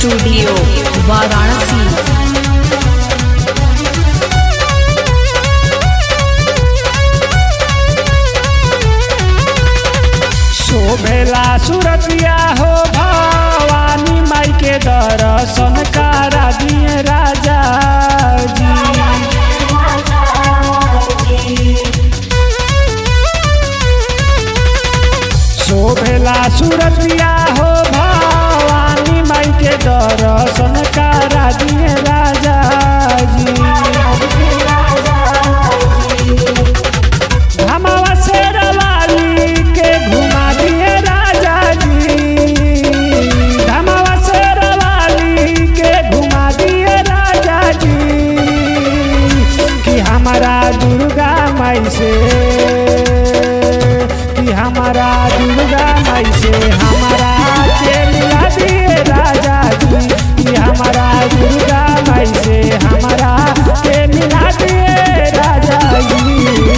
studio Varanasi शोभेला सुरतिया हो भवानी माई के दर्शन करा दिए राजा जी शोभेला सुरतिया हो भवानी माई के दर्शन करा दिए राजा जी हमारा शेरवाली के घुमा दिए राजा जी हमारा शेरवाली के घुमा दिए राजा जी कि हमारा दुर्गा माई से कि हमारा दुर्गा माई से हमारा के मिला दिए राजा जी कि हमारा दुर्गा माई से हमारा के मिला दिए राजा जी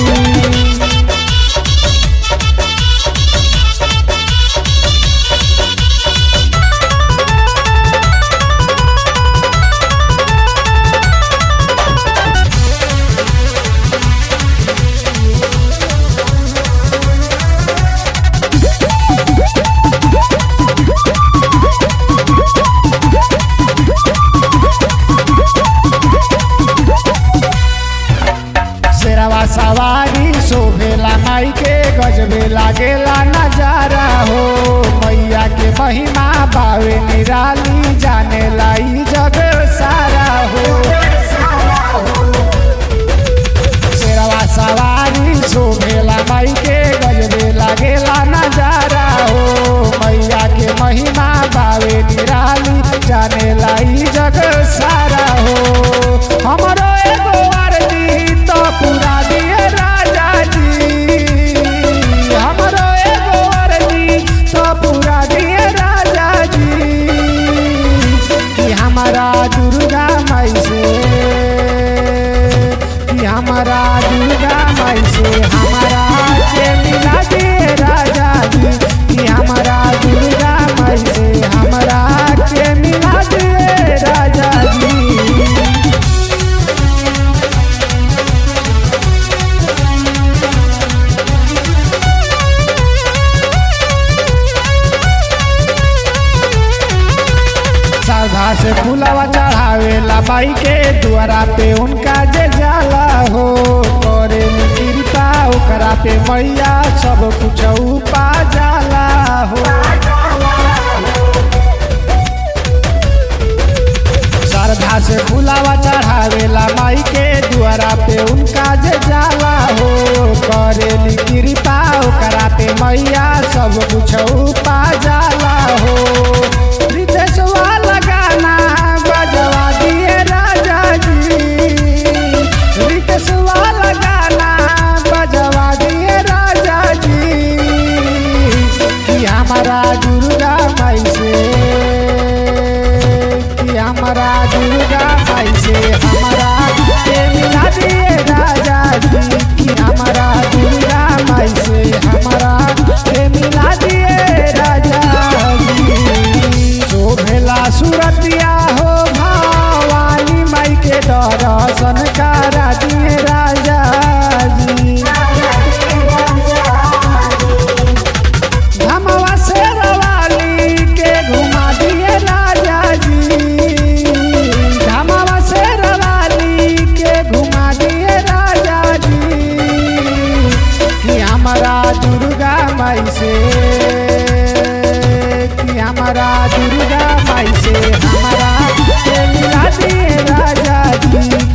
शेरवा सवारी शोभेला माई के गजबे लागेला नजारा हो मैया के महिमा बावे निराली जाने लाई जग सारा हो शेरवा सवारी शोभेला माई के गजबे लागेला नजारा हो मैया के महिमा बावे निराली जाने लाई जग सारा हो हमरो एगो आरती तो पूरा दिए राजा जी हमरो एगो आरती तो पूरा दिए राजा जी कि हमारा दुर्गा माई से कि हमारा दुर्गा माई से हमारा के मिला दिए राजा जी कि हमारा दुर्गा माई से हमारा के मिला दिए राजा जी साधा से फुलावा चढ़ावेला बाई के द्वारा पे उनका जे जाला हो करे कृपा ओकरा पे मैया सब कुछ पा जाला हो श्रद्धा से फुलावा चढ़ावेला माई के द्वारा पे उनका जे जाला हो करेली कृपा ओकरा पे मैया सब कुछ पा जाला हो रितेशवा लगाना बजवा दिए राजा जी रितेशवा लगाना बजवा दिए राजा जी कि हमारा दुर्गा माई से कि हमारा दुर्गा माई से हमारा के मिला दिए राजा जी कि हमारा दुर्गा माई से हमारा के मिला दिए राजा जी शोभेला सुरतिया हो भवानी माई के दर्शन करा दिए राजा जी धमवा शेरवाली के घुमा दिए राजा जी धमवा शेरवाली के घुमा दिए राजा जी कि हमारा दुर्गा माई से कि हमारा दुर्गा माई से हमारा के मिला दिए राजा जी